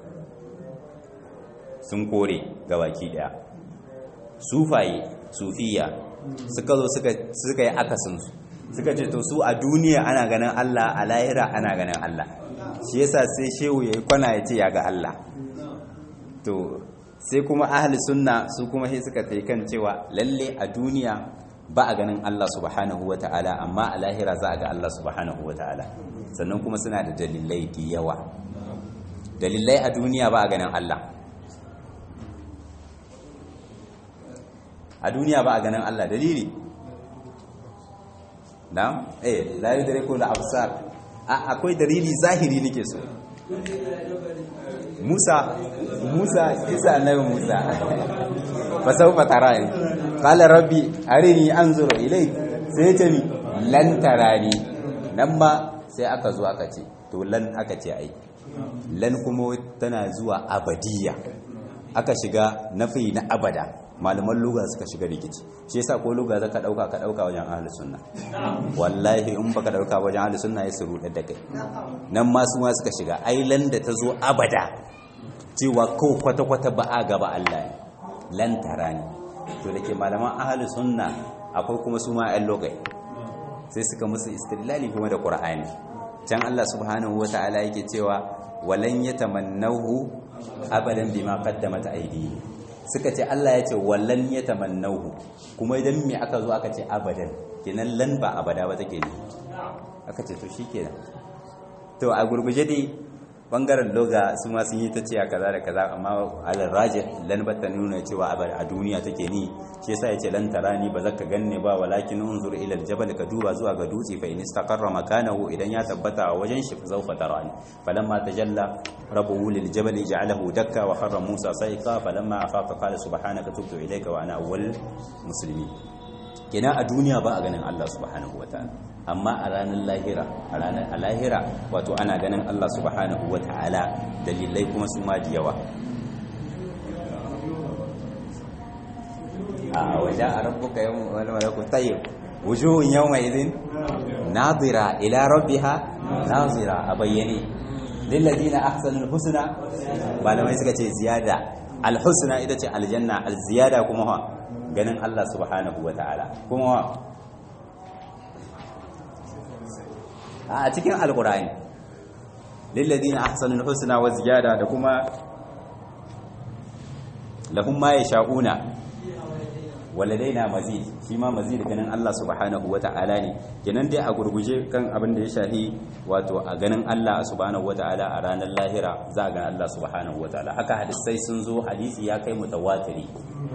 [SPEAKER 2] sun kore gabaki daya sufaye sufiya suka zo suka yi akasinsu suka ce to su a duniya ana ganin Allah a lahira ana ganin Allah shi yasa sai shehu ya yi kwana ya ce ya ga Allah to sai kuma ahli sunna su kuma sai suka tai kan cewa lalle a duniya ba a ganin Allah subhanahu wa ta'ala amma a lahira za a ga Allah subhanahu wa ta'ala sannan kuma suna da dalilai da yawa dalilai a duniya ba a ganin Allah a duniya ba a ganin Allah dalili na eh la yudriku al-absar akwai dalili zahiri nake so Musa Musa kisa annabi Musa fasawfa tarani qala rabbi arini anzuru ilayk sai ce mi lan tarani nan ma sai aka zo aka ce to lan aka ce ai lan kuma tana zuwa abadiya aka shiga nafi na abada malaman luga suka shiga rikici shi yasa ko luga zaka dauka ka dauka wajen ahlus sunna wallahi in baka dauka wajen ahlus sunna ya suru da kai nan ma su ma suka shiga ai lan da ta zo abada cewa ko kwata kwata ba a gaba Allah lan tarani to dake malaman ahlus sunna akwai kuma su ma ayyul logai sai suka musu istilali kuma da qur'ani can Allah subhanahu wataala yake cewa walan yatamannahu abadan bima qaddamat aydihim suka ce Allah ya ce wallan ya tamannahu kuma idan me aka zo aka ce abadan kenan lan ba abada ba take ne aka ce to shikenan to a gurguje dai bangaren loga su ma sun yi ta ce kaza da kaza amma alal rajih lan ba ta nuna cewa a duniya take ni shi yasa yace lan tarani ba zaka ganne ba walakin unzur ila aljabal ka duba zuwa ga dutse fa in istaqarra makanahu idan ya tabbata a wajen shi fa zawfa tarani falamma tajalla rabbuhu lil jabal ja'alahu dakka wa kharra musa sa'iqa falamma afaqa qala subhanaka tubtu ilayka wa ana awwal muslimin kenan a duniya ba a ganin Allah subhanahu wataala amma a ranar lahira a ranar alahira wato ana ganin Allah subhanahu wataala dalilai kuma su ma da yawa a waje a rabbuka yawon wani malakun tayyib wujuhun yawma idin nazira ila rabbiha nazira a bayyane lillazina ahsanul husna malamai suka ce ziyada alhusna ita ce aljanna alziyada kuma ha ganin Allah subhanahu wataala kuma ha a cikin alqur'ani lillazina ahsanul husna wa ziyada da kuma lahum ma yasha'una waladaina mazid shi ma mazid ganin Allah subhanahu wata'ala ne kenan dai a gurguje kan abin da ya shahi wato a ganin Allah subhanahu wata'ala a ranar lahira za a ga Allah subhanahu wata'ala haka hadisai sun zo hadisi ya kai mutawatiri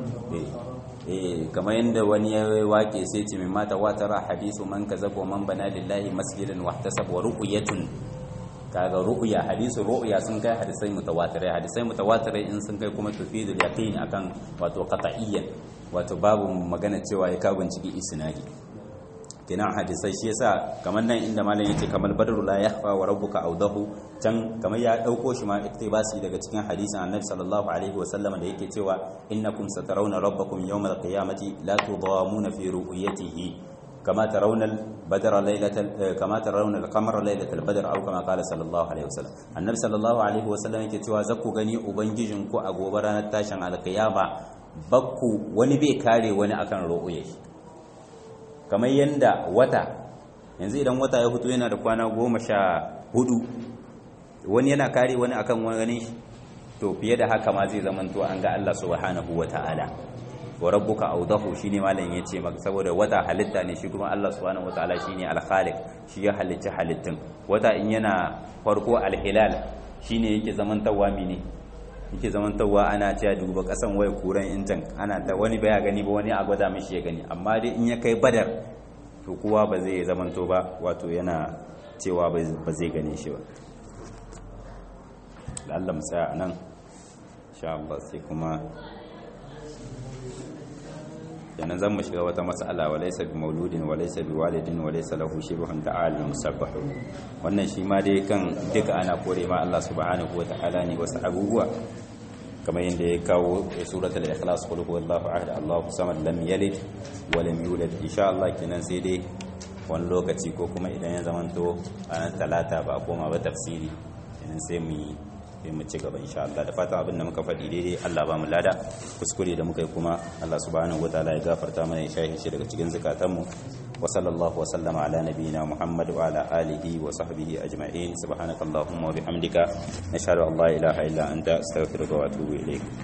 [SPEAKER 2] eh kamar yadda wani ya wake sai ce min mata watara hadisu man kazaba man bana lillahi masjidan wahtasab wa ruqyatun kaga ru'ya hadisu ru'ya sun kai hadisai mutawatirai hadisai mutawatirai in sun kai kuma tufidul yaqin akan wato qat'iyyan wato babu magana cewa ya ka binciki isnadi kenan hadisai shi yasa kamar nan inda malam yace kamar badru la yakhfa wa rabbuka awdahu can kamar ya dauko shi ma iktibasi daga cikin hadisin annabi sallallahu alaihi wasallam da yake cewa innakum satarawna rabbakum yawmal qiyamati la tudamuna fi ru'yatihi كما ترون البدر ليلة كما ترون القمر ليلة البدر أو كما قال صلى الله عليه وسلم النبي صلى الله عليه وسلم yake cewa zaku gani ubangijin ku a gobe ranar tashin alkiyama bakku wani bai kare wani akan ru'uyar kamar yanda wata yanzu idan wata ya fito yana da kwana goma sha hudu wani yana kare wani akan wani to fiye da haka ma zai zamanto an ga Allah subhanahu wa ta'ala wa rabbuka awdahu shine malam yace maka saboda wata halitta ne shi kuma Allah subhanahu wataala shine al-khaliq shi ya halicci halittun wata in yana farko al-hilal shine yake zaman tawami ne yake zaman tawa ana cewa duba kasan waya kuran intan ana ta wani baya gani ba wani a gwada mishi ya gani amma dai in ya kai badar to kowa ba zai zaman to ba wato yana cewa ba zai gane shi ba da Allah mu tsaya nan insha Allah sai kuma kenan zan mu shiga wata mas'ala wa laysa bi mauludin wa laysa bi walidin wa laysa lahu shibhun ta'ala musabbah wannan shi ma dai kan duka ana kore ma Allah subhanahu wa ta'ala ne wasu abubuwa kamar yadda ya kawo suratul ikhlas qul huwallahu ahad Allahu samad lam yalid wa lam yulad insha Allah kenan sai dai wani lokaci ko kuma idan ya zamanto ranar talata ba a koma ba tafsiri kenan sai mu yi sai mu ci gaba insha Allah da fatan abin da muka faɗi daidai Allah ba mu lada kuskure da muka yi kuma Allah subhanahu wataala ya gafarta mana ya shahi shi daga cikin zakatanmu wa sallallahu wa sallama ala nabiyyina Muhammad wa ala alihi wa sahbihi ajma'in subhanakallahumma wa bihamdika nashhadu an la ilaha illa anta astaghfiruka wa atubu ilayk